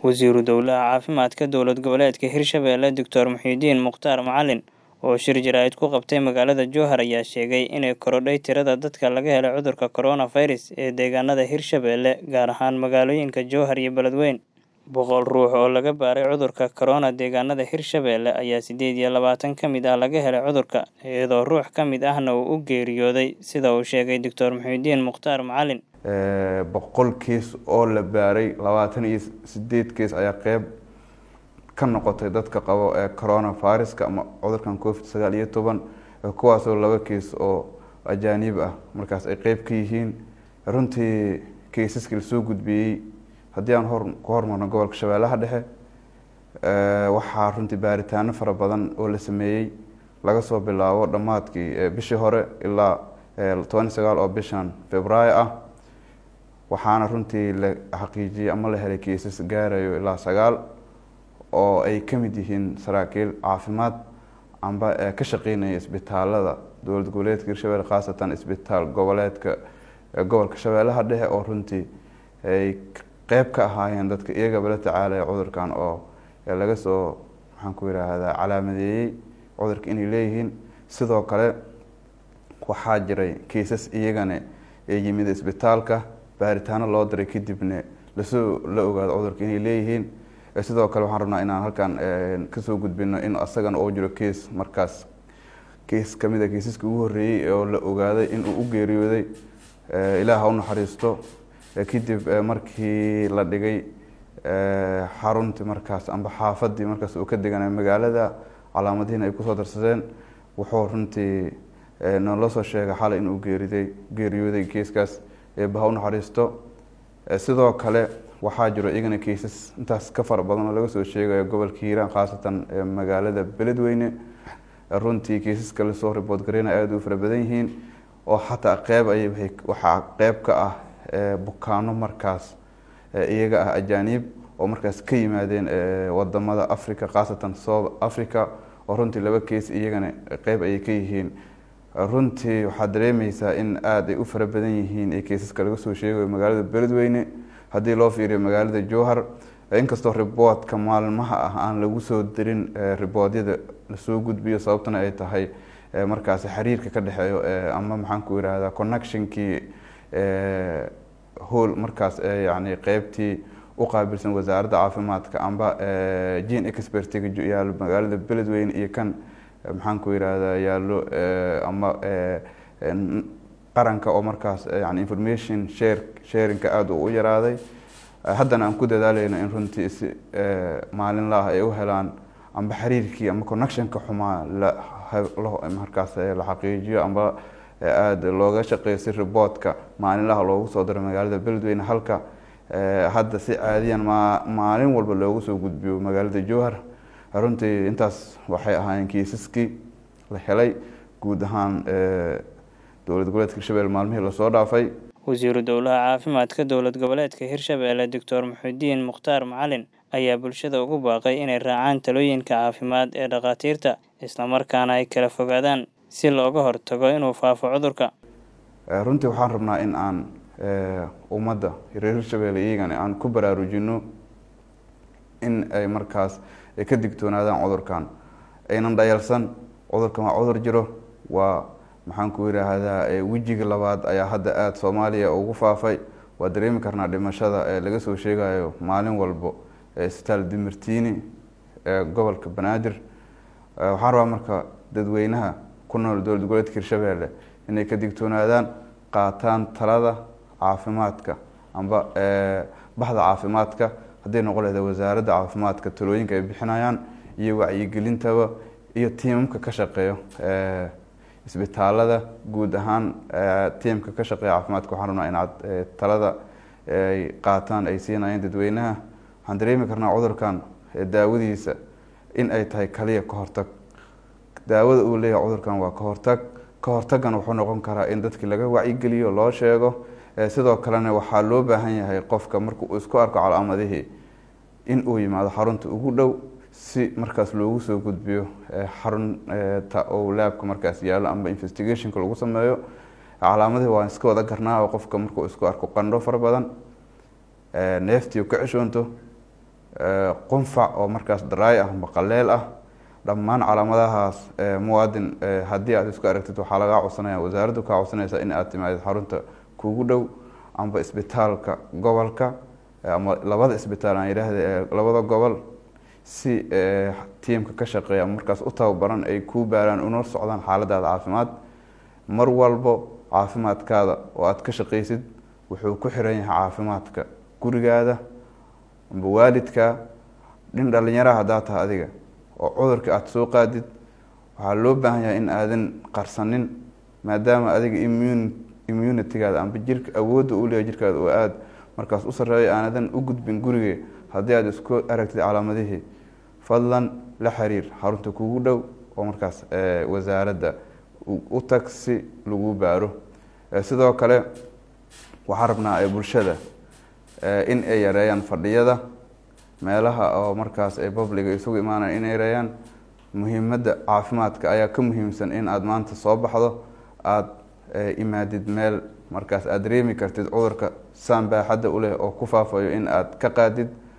Wasiiru Dowlaha Caafimaadka Dowlad Goboleedka Hirshabelle Dr Muxyidiin Mukhtaar Macalin oo shir jaraa'id ku qabtay magaalada Jowhar ayaa sheegay inay korodhay tirada dadka laga helay cudurka coronavirus ee deegaanada Hirshabelle gaar ahaan magaalooyinka Jowhar iyo Beledweyne. Boqol ruux oo laga baaray cudurka corona deegaanada Hirshabelle ayaa sideed iyo labaatan ka mid ah laga helay cudurka, iyadoo ruux ka mid ahna uu u geeriyooday sida uu sheegay Dr Muxyidiin Mukhtaar Macalin. boqol kiis oo la baaray labaatan iyo sideed kiis ayaa qeyb ka noqotay dadka qabo ee coronaviruska ama cudurkan covid sagaal iyo toban kuwaasoo laba kiis oo ajaanib ah markaas ay qeyb ka yihiin runtii kiisaskii lasoo gudbiyey haddii aan hor ku hormarno gobolka shabeellaha dhexe waxaa runtii baaritaano fara badan oo la sameeyey laga soo bilaabo dhammaadkii bishii hore ilaa toban iyo sagaal oo bishan februaayo ah waxaana runtii la xaqiijiyey ama la helay kiisas gaarayo ilaa sagaal oo ay ka mid yihiin saraakiil caafimaad amba ka shaqeynaya isbitaalada dowlad goboleedka hirshabelle khaasatan isbitaal goboleedka gobolka shabeellaha dhexe oo runtii ay qeyb ka ahaayeen dadka iyagaba la tacaalaya cudurkan oo laga soo maxaan ku yiraahdaa calaamadeeyey cudurka inay leeyihiin sidoo kale waxaa jiray kiisas iyagana ee yimid isbitaalka baaritaano loo diray kadibna lasoo la ogaado cudurka inay leeyihiin sidoo kale waxaan rabnaa inaan halkan kasoo gudbino in asagana oo jiro kiis markaas kiis kamid a kiisaska ugu horreeyey oo la ogaaday in uu u geeriyooday ilaah ha u naxariisto kadib markii la dhigay xaruntii markaas amba xaafadii markaas uu ka deganay magaalada calaamadihiina ay kusoo darsadeen wuxuu runtii noola soo sheegay xalay inuu geeriday geeriyooday kiiskaas eeba ha u naxariisto sidoo kale waxaa jiro iyagana kiisas intaas ka fara badan oo laga soo sheegayo gobolka hiiraan khaasatan magaalada beledweyne runtii kiisaska lasoo ribood gareyna aada u fara badan yihiin oo xataa qeyb ay waxaa qeyb ka ah bukaano markaas iyaga ah ajaaniib oo markaas ka yimaadeen wadamada africa khaasatan south africa oo runtii laba keis iyagana qeyb ayay ka yihiin runtii waxaad dareemeysaa in aada ay u fara badan yihiin ee keisaska laga soo sheegayo magaalada beledweyne haddii loo fiiriyo magaalada jowhar inkastoo riboodka maalmaha ah aan lagu soo dirin riboodyada lasoo gudbiyo sababtana ay tahay markaas xiriirka ka dhexeeyo ama maxaan ku yirahdaa connectionkii hool markaas yani qeybtii u qaabilsan wasaaradda caafimaadka amba gene expertiga yaalo magaalada beledweyne iyo kan maxaan ku yirahdaa yaallo ama qaranka oo markaas yani information share sharinka aada u yaraaday haddana aan ku dadaaleyno in runtii si maalinla ah ay u helaan amba xiriirkii ama connectionka xumaa markaas la xaqiijiyo amba aada looga shaqeeyo si riboodka maalinlaha loogu soo diro magaalada beledweyne halka hadda si caadiyan ma maalin walba loogu soo gudbiyo magaalada jowhar runtii intaas waxay ahaayeen kiisaskii la helay guud ahaan dowlad goboleedka hirshabelle maalmihii lasoo dhaafay wasiiru dowlaha caafimaadka dowlad goboleedka hirshabelle doctor muxudiin mukhtaar macalin ayaa bulshada ugu baaqay inay raacaan talooyinka caafimaad ee dhakhaatiirta islamarkaana ay kala fogaadaan si looga hortago inuu faafo cudurka runtii waxaan rabnaa in aan ummadda reer hirshabelle iyagana aan ku baraarujino in ay markaas ay ka digtoonaadaan cudurkan aynan dhayalsan cudurkan waa cudur jiro waa maxaan ku yiraahdaa wejiga labaad ayaa hadda aada soomaaliya ugu faafay waa dareemi karnaa dhimashada ee laga soo sheegayo maalin walbo isbitaal dimirtiini ee gobolka banaadir waxaan rabaa marka dadweynaha ku nool dowlad goboleedka hirshabelle inay ka digtoonaadaan qaataan talada caafimaadka amba baxda caafimaadka hadday noqon lahda wasaaradda caafimaadka talooyinka ay bixinayaan iyo wacyigelintaba iyo tiimamka ka shaqeeyo isbitaalada guud ahaan tiimka ka shaqeeya caafimaadka waxaan rabnaa inaad talada ay qaataan ay siinayaan dadweynaha waxaan dareemi karnaa cudurkan daawadiisa in ay tahay kaliya ka hortag daawada uu leeyahay cudurkan waa ka hortag ka hortagana wuxuu noqon karaa in dadkii laga wacyigeliyo loo sheego sidoo kalena waxaa loo baahan yahay qofka marka uu isku arko calaamadihii in uu yimaado xarunta ugu dhow si markaas loogu soo gudbiyo xarunta ou laabka markaas yaallo amba investigationka lagu sameeyo calaamadihii waan iska wada garnaa oo qofka markuu isku arko qandho fara badan neeftii ka ceshoonto qunfac oo markaas daraay ah amba qaleel ah dhammaan calaamadahaas muwaadin haddii aad isku aragtid waxaa lagaa codsanaya wasaaraddu kaa codsanaysa in aad timaadid xarunta kuugu dhow amba isbitaalka gobolka ama labada isbitaal aan yidhaahda labada gobol si tiimka ka shaqeeya markaas u tababaran ay kuu baaraan una socdaan xaaladaada caafimaad mar walbo caafimaadkaada oo aad ka shaqaysid wuxuu ku xiran yahay caafimaadka gurigaada amba waalidka dhin dhalinyaraha haddaa tahay adiga oo cudurka aada soo qaadid waxaa loo baahan yahay in aadan qarsanin maadaama adiga immun immunitigaada amba jirka awoodda uu leeyahay jirkaada oo aada markaas u sarreeya aanadan u gudbin guriga haddii aada isku aragtid calaamadihii fadlan la xiriir xarunta kugu dhow oo markaas wasaaradda u tag si lagu baaro sidoo kale waxaan rabnaa bulshada in ay yareeyaan fadhiyada meelaha oo markaas ay publiga isugu imaanayan inay yareeyaan muhiimadda caafimaadka ayaa ka muhiimsan in aada maanta soo baxdo aada imaadid meel markaas aada dareemi kartid cudurka saan baaxadda u leh oo ku faafayo in aada ka qaadid